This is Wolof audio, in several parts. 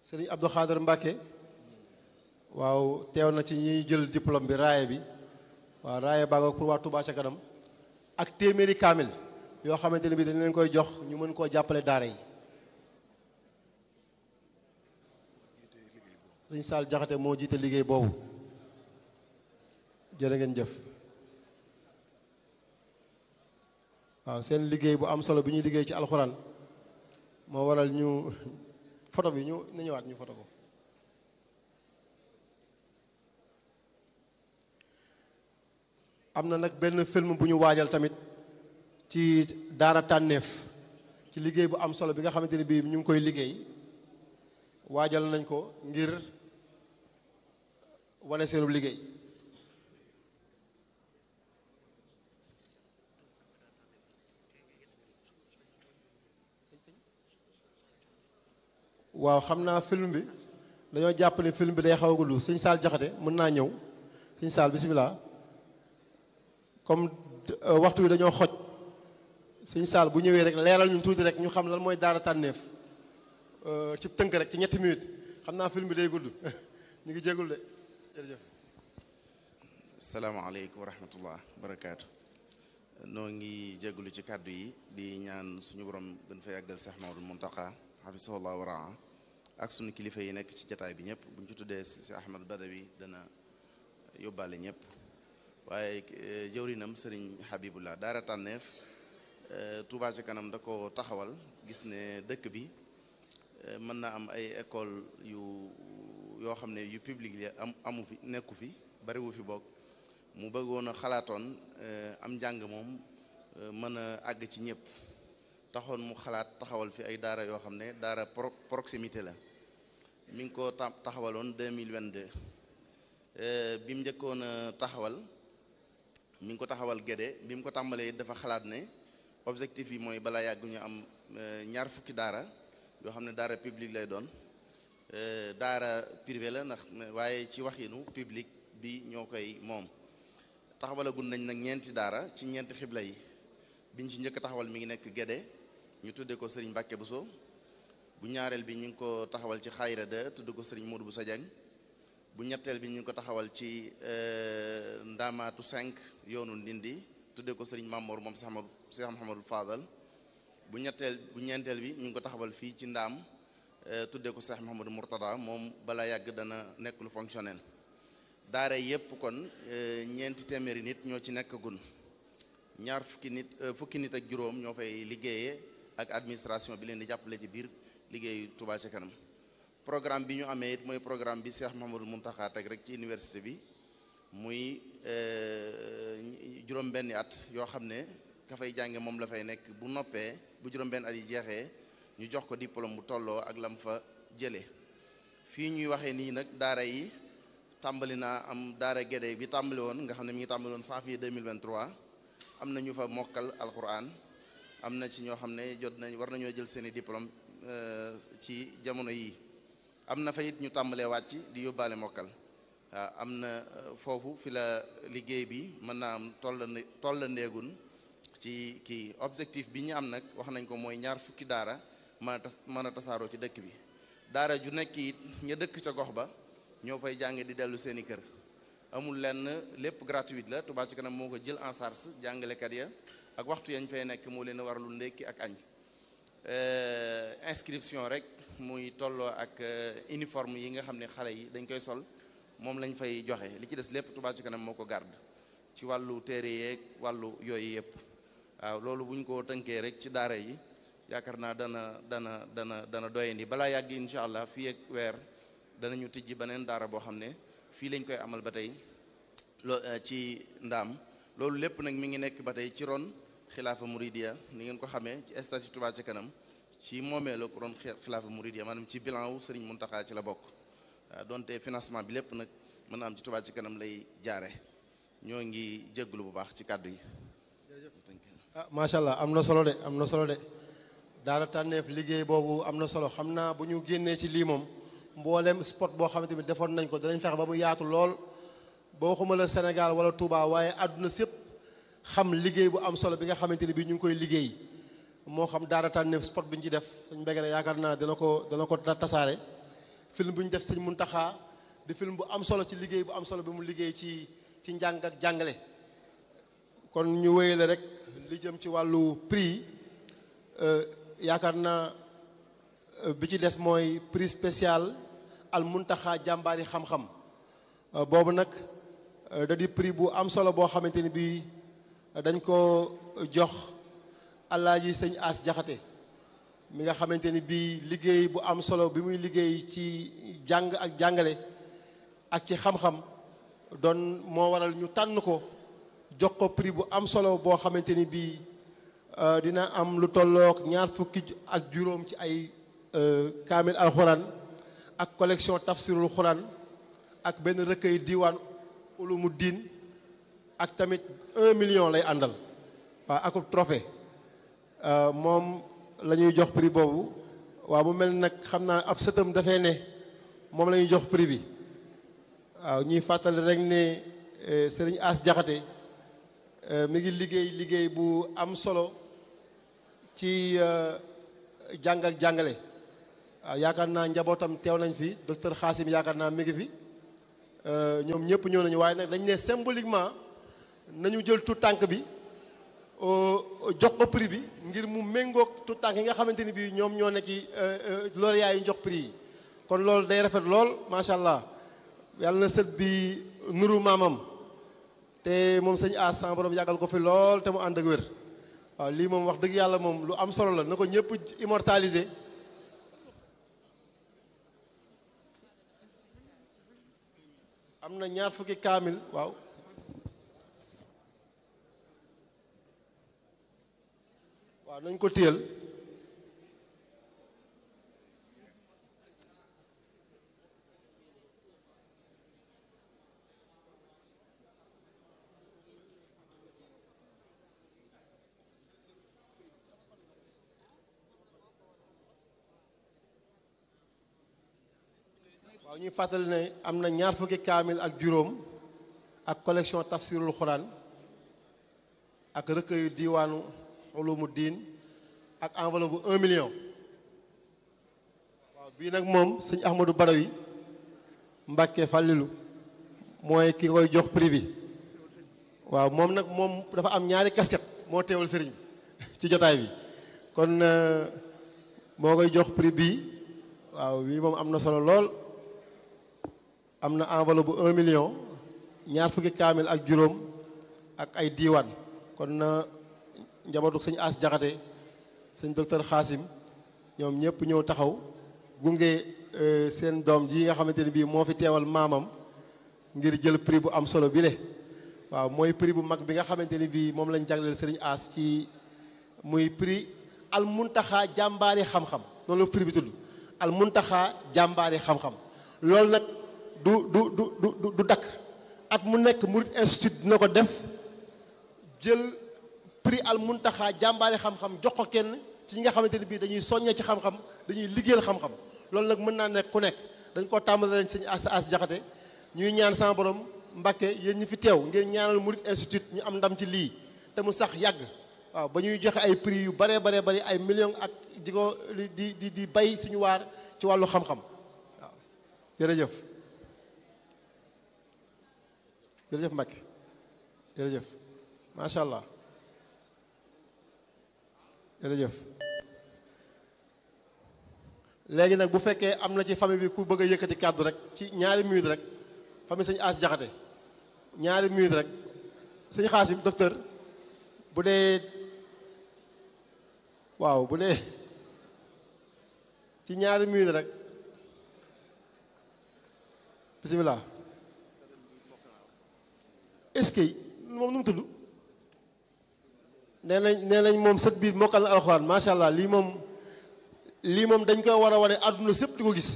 sëriñ Abdou Khader Mbacke waaw teew na ci ñuy jël diplôme bi raaye bi waaw raaye baa nga pour waa Touba ca kanam ak téeméeri kaamil yoo xamante ne bi dañ leen koy jox ñu mën koo jàppale daara yi sëñ Saal Jaxate moo jiite liggéey boobu jërë ngeen jëf waaw seen liggéey bu am solo bi ñuy liggéey ci alxuraan moo waral ñu photo bi ñu na ñëwaat ñu photo ko am na nag benn film bu ñu waajal tamit ci daara tànneef ci liggéey bu am solo bi nga xamante ne bii ñu ngi koy liggéey waajal nañ ko ngir wane seenu liggéey waaw xam naa film bi dañoo jàpp ne film bi day xaw a gudd sëñ Saal Jaxate mën naa ñëw sëñ Saal bisimilah comme waxtu bi dañoo xoj sëñ Saal bu ñëwee rek leeral ñu tuuti rek ñu xam lan mooy daara tànneef ci tënk rek ci ñetti minutes xam naa film bi day gudd ñu ngi jégul de jërëjëf salaamaaleykum wa rahmatullah barakaatu noo ngi jégalu ci kàddu yi di ñaan suñu borom gën fa yàggal Seex Mamadul Muntaqa xafisahullah wa raa ak suñu kilifa yi nekk ci jataay bi ñëpp buñ ci tuddee si Ahmad Badawi dana yóbbaale ñëpp waaye jëwrinam sëriñ Habibullah daara tànneef Touba ci kanam da ko taxawal gis ne dëkk bi mën na am ay école yu yoo xam ne yu public la am amu fi nekku fi bariwu fi bokk mu bëggoon a xalaatoon am njàng moom mën a àgg ci ñëpp taxoon mu xalaat taxawal fi ay daara yoo xam ne daara pro proximité la mi ngi ko taxawaloon 2022 bi mu njëkkoon a taxawal mi ngi ko taxawal Gédé bi mu ko tàmbalee dafa xalaat ne objectif yi mooy balaa yàgg ñu am ñaar fukki daara yoo xam ne daara public lay doon daara privé la ndax waaye ci waxinu public bi ñoo koy moom taxawalagul nañ nag ñeenti daara ci ñeenti xibla yi biñ ci njëkk taxawal mi ngi nekk Gédé ñu tuddee ko Serigne Mbacke Bousso bu ñaareel bi ñu ngi ko taxawal ci Xayra de tudd ko Serigne Modou Bousso Diagne bu ñetteel bi ñu ngi ko taxawal ci Ndamaatu 5 yoonu Ndindi tuddee ko Serigne Mamour moom Cheikh Amadou Cheikh Mouhamadou Fadal bu ñetteel bu ñeenteel bi ñu ngi ko taxawal fii ci Ndaam tuddee ko Cheikh Mouhamadou Mourtada moom balaa yàgg dana nekk lu fonctionnel daara yépp kon ñeenti téeméeri nit ñoo ci nekk gun ñaar fukki nit fukki nit ak juróom ñoo fay liggéeyee ak administration bi leen di jàppale ci biir liggéeyu Touba ca kanam programme bi ñu amee it mooy programme bi Cheikh Mouhamadou Mountakha teg rek ci université bi muy juróom-benni at yoo xam ne ka fay jànge moom la fay nekk bu noppee bu juróom-benn at yi jeexee ñu jox ko diplôme bu tolloo ak lam fa jëlee fii ñuy waxee nii nag daara yi tàmbali naa am daara Gédé bi tàmbali woon nga xam ne mi ngi tàmbali woon janvier 2023 am na ñu fa mokkal alquran am na ci ñoo xam ne jot nañ war nañoo jël seeni diplôme ci jamono yii am na fa it ñu tàmbalee wàcc di yóbbaale mokkal waaw am na foofu fi la liggéey bi mën naa am toll toll ndeegun ci kii objectif bi ñu am nag wax nañ ko mooy ñaar fukki daara mën a tas mën a tasaaroo ci dëkk bi daara ju nekk it ña dëkk ca gox ba ñoo fay jàng di dellu seeni kër amul lenn lépp gratuite la Touba ci kanam moo ko jël en charge jàngalekat ya ak waxtu yañ fay nekk moo leen warlu ndékki ak añ inscription rek muy tolloo ak uniforme yi nga xam ne xale yi dañ koy sol moom lañ fay joxe li ci des lépp Touba ci kanam moo ko garde ci wàllu téere yeeg wàllu yooyu yëpp waaw loolu bu ñu ko tënkee rek ci daara yi yaakaar naa dana dana dana dana doyandi balaa yàgg incha allah fii ak weer danañu tijji beneen daara boo xam ne fii lañ koy amal ba tey loo ci ndaam loolu lépp nag mi ngi nekk ba tey ci ron xilaafa muridiya ni ngeen ko xamee ci statut Touba ci kanam ci moomee la ko ron xilaafa muridiya maanaam ci bilan wu Serigne Mountakha ci la bokk waaw donte financement bi lépp nag mën na am ci Touba ci kanam lay jaare ñoo ngi jégglu bu baax ci kàddu yi ah macha allah am na solo de am na solo de daara tànneef liggéey boobu am na solo xam naa bu ñu génnee ci lii moom mboolem spot boo xamante ni defoon nañ ko danañ fexe ba mu yaatu lool boo xuma la Sénégal wala Touba waaye àdduna sépp xam liggéey bu am solo bi nga xamante ni bii ñu ngi koy liggéey moo xam daara tànneef spot bi ñu ci def suñ mbége ne yaakaar naa dana ko dana ko tasaare film bu ñu def sëñ Muntaxa di film bu am solo ci liggéey bu am solo bi mu liggéey ci ci njàng ak jàngale kon ñu wéyale rek li jëm ci wàllu prix yaakaar naa bi ci des mooy prix spécial al Muntaxa jàmbaari xam-xam boobu nag da di prix bu am solo boo xamante ni bii dañ ko jox alaaji sëñ As Jaxate mi nga xamante ni bii liggéey bu am solo bi muy liggéey ci jàng ak jàngale ak ci xam-xam doon moo waral ñu tànn ko jox ko prix bu am solo boo xamante ni bii dina am lu tollook ñaar fukki ak juróom ci ay kaamil alxuraan ak collection tafsirul xuraan ak benn recueil diwaan ulumu diin ak tamit un million lay àndal waaw akub trophée moom la ñuy jox prix boobu waaw mu mel nag xam naa ab sëtam dafay ne moom la ñuy jox prix bi waaw ñuy fàttali rek ne sëriñ As Jaxate mi ngi liggéey liggéey bu am solo ci jàng ak jàngale waaw yaakaar naa njabootam teew nañ fi docteur Xaasim yaakaar naa mi ngi fi ñoom ñëpp ñëw nañu waaye nag dañ ne symboliquement nañu jël tout tànk bi jox ko prix bi ngir mu méngoog tout tànk yi nga xamante ni bii ñoom ñoo nekk lauréat yi jox prix yi kon loolu day rafet lool macha allah yàlla na sët bi nuru maamam te moom sëñ As sama borom yàggal ko fi lool te mu ànd ak wér waaw lii moom wax dëgg yàlla moom lu am solo la na ko ñëpp immortaliser am na ñaar fukki kaamil waaw waaw nañ ko téyel waaw ñuy fàttali ne am na ñaar fukki kaamil ak juróom ak collection tafsirul xuraan ak recueil diwaanu ulumu diin ak enveloppe bu un million waaw bii nag moom sëñ Ahmadou Badawi Mbàkke Fàllilu mooy ki koy jox prix bi waaw moom nag moom dafa am ñaari casquette moo teewal sëriñ ci jotaay bi kon moo koy jox prix bii waaw bii moom am na solo lool am na enveloppe bu un million ñaar fukki kaamil ak juróom ak ay diiwaan kon na njabootu sëñ As Jaxate sëñ docteur Xaasim ñoom ñëpp ñëw taxaw gunge seen doom ji nga xamante ne bii moo fi teewal maamam ngir jël prix bu am solo bi le waaw mooy prix bu mag bi nga xamante ni bii moom lañ jagleel sëriñ As ci muy prix al muntaxa jàmbaari xam-xam noonu la prix bi tudd al muntaxa jàmbaari xam-xam loolu nag du du du du du dakk at mu nekk Murid Institute dina ko def jël prix al muntaxa jàmbaari xam-xam jox ko kenn ci ñi nga xamante ni bii dañuy soññee ci xam-xam dañuy liggéeyal xam-xam loolu nag mën naa nekk ku nekk dañ koo tàmbali leen sëñ as as jaxate ñuy ñaan sama borom Mbàkke yéen ñi fi teew ngeen ñaanal Murid Institute ñu am ndam ci lii te mu sax yàgg waaw ba ñuy joxe ay prix yu baree baree bari ay millions ak di ko di di di bay suñu waar ci wàllu xam-xam waaw jërëjëf jërëjëf Mbacke jërëjëf macha allah jërëjëf léegi nag bu fekkee am na ci famille bi ku bëgg a yëkkati kàddu rek ci ñaari minute rek famille sëñ As Jaxate ñaari minute rek sëñ Xaasim docteur bu dee waaw bu dee ci ñaari minute rek bisimilah est-ce que moom nu mu tudd nee nañ nee nañ moom sët biir mokkal na alxuraan macha allah lii moom lii moom dañ koy war a wane àdduna sépp di ko gis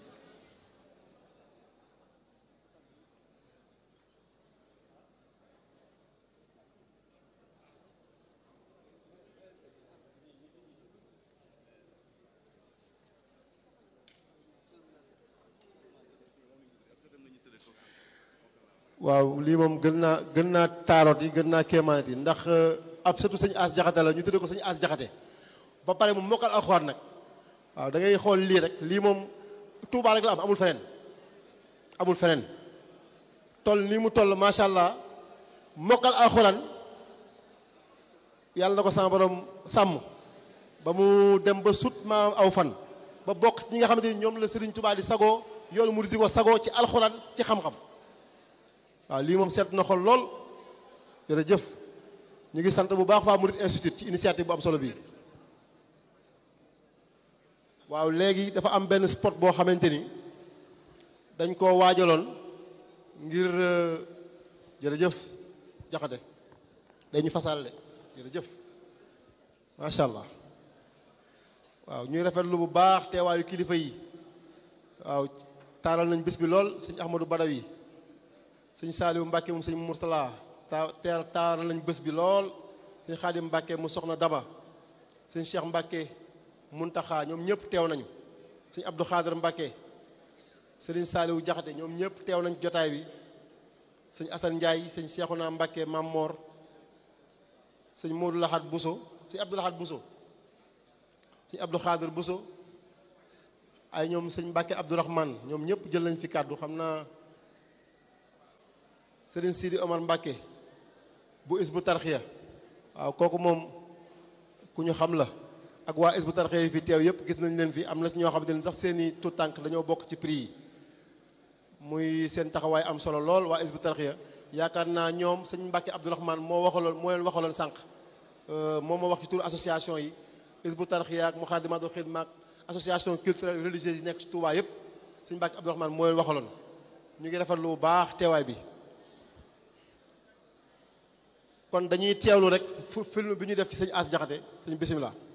waaw lii moom gën naa gën naa taaroot yi gën naa kéemaanit yi ndax ab sëtu sëñ As Jaxate la ñu tuddee ko sëñ As Jaxate ba pare mu mokkal alxuraan nag waaw da ngay xool lii rek lii moom Touba rek la am amul feneen amul feneen toll nii mu toll macha allah mokkal alxuraan yàlla na ko sama borom sàmm ba mu dem ba sut ma aw fan ba bokk ci ñi nga xamante ni ñoom la Serigne Touba di sagoo yoonu mu di ko sagoo ci alxuraan ci xam-xam waaw lii moom seet na xol lool jërëjëf ñu ngi sant bu baax waa Murid Institute ci initiative bu am solo bii waaw léegi dafa am benn spot boo xamante ni dañ koo waajaloon ngir jërëjëf jaxate dañu fasal de jërëjëf macha allah waaw ñuy rafetlu bu baax teewaayu kilifa yi waaw taaral nañ bés bi lool sëñ Ahmadou Badawi sëñ Saaliwu Mbàkke moom sëñ Murtala taa teer taaral nañ bés bi lool sëñ Xaadim Mbàkke mu soxna Daba sëñ Cheikh Mbàkke Muntaxa ñoom ñëpp teew nañu sëñ Abdou Xaadir Mbàkke sëriñ Saaliwu Jaxate ñoom ñëpp teew nañ jotaay bi sëñ Asan Njaay sëñ Seexuna Mbàkke Mammoor sëñ Moodu Laxat Buso sëñ Abdou Laxat Buso sëñ Abdou Xaadir Buso ay ñoom sëñ Mbàkke Abdourahman ñoom ñëpp jël nañ fi kàddu xam naa sëriñ Sidi Omar Mbàkke bu is bu tarxiya waaw kooku moom ku ñu xam la ak waa is bu tarxiya yi fi teew yëpp gis nañ leen fi am na ci ñoo xamante ne sax seeni tout tànk dañoo bokk ci prix yi muy seen taxawaay am solo lool waa is bu tarxiya yaakaar naa ñoom sëñ Mbàkke Abdourahman moo waxaloon moo leen waxaloon sànq moom moo wax ci tur association yi is bu tarxiya ak Muxaddamatul Xidma ak association culturelle religieuse yi nekk ci Touba yëpp sëñ Mbàkke Abdourahman moo leen waxaloon ñu ngi rafetlu bu baax teewaay bi kon dañuy teewlu rek film bi ñu def ci sëñ As Jaxate sëñ bisimilah